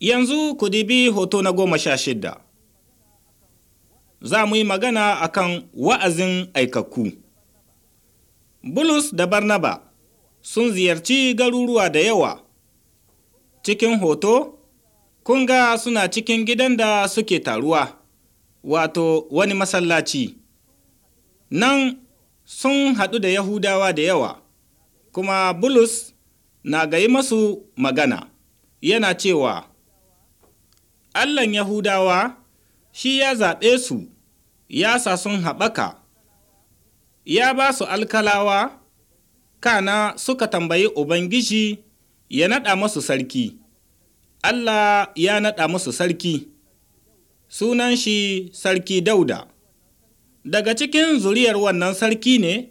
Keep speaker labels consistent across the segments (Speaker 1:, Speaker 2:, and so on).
Speaker 1: Yanzu ku dibi hoto na goma sha shidda. Za mu yi magana akan wa'azin aikakku. Bulus da Barnaba sun ziyarci garuruwa da yawa. Cikin hoto, kun ga suna cikin gidan da suke taruwa, wato wani masallaci. Nan sun haɗu da Yahudawa da yawa, kuma Bulus na gayi masu magana, yana cewa, Allahn Yahudawa shi ya zaɓe su, ya sa sun haɓaka, ya ba su alkalawa, kana suka tambayi Ubangiji ya naɗa masu sarki. Allah ya naɗa musu sarki, sunan shi Sarki Dauda. Daga cikin zuriyar wannan sarki ne,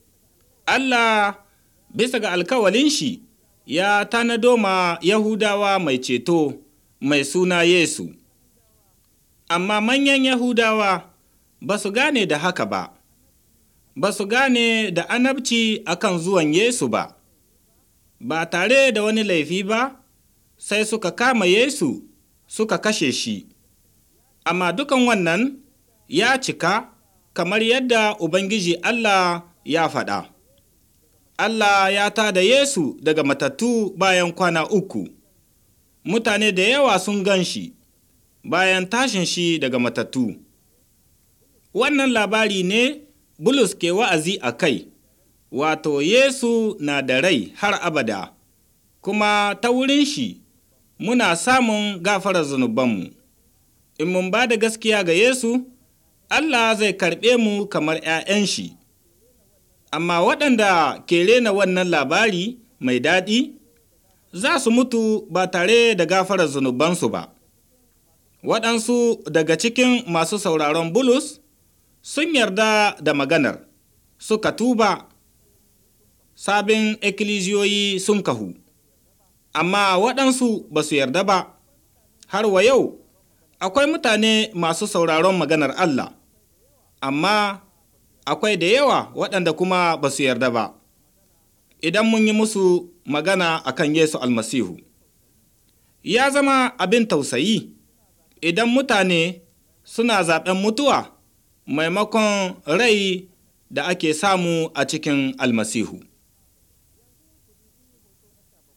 Speaker 1: Allah bisa ga alkawalin shi ya tanado ma Yahudawa mai ceto mai suna Yesu. Amma manyan Yahudawa ba su gane da haka ba, ba su gane da anabci akan zuwan Yesu ba, ba tare da wani laifi ba, sai suka kama Yesu suka kashe shi. Amma dukan wannan ya cika kamar yadda Ubangiji Allah ya faɗa. Allah ya ta da Yesu daga matattu bayan kwana uku. Mutane da yawa sun gan shi bayan tashin shi daga matattu. Wannan labari ne Bulus ke wa'azi a kai, wato Yesu na da rai har abada, kuma ta wurin shi muna samun gafarar zunubanmu. In mun ba da gaskiya ga Yesu, Allah zai karɓe mu kamar ‘ya'yan shi. Amma waɗanda ke rena wannan labari mai daɗi, za su mutu ba tare da gafarar zunubansu ba. Waɗansu daga cikin masu sauraron Bulus sun yarda da maganar, suka tuba, sabin ikkilisiyoyi sun kahu. Amma waɗansu ba su yarda ba, har wa yau akwai mutane masu sauraron maganar Allah, amma akwai da yawa waɗanda kuma ba su yarda ba. Idan mun yi musu magana a kan Yesu almasihu, ya zama abin tausayi idan mutane suna zaɓen mutuwa maimakon rai da ake samu a cikin almasihu.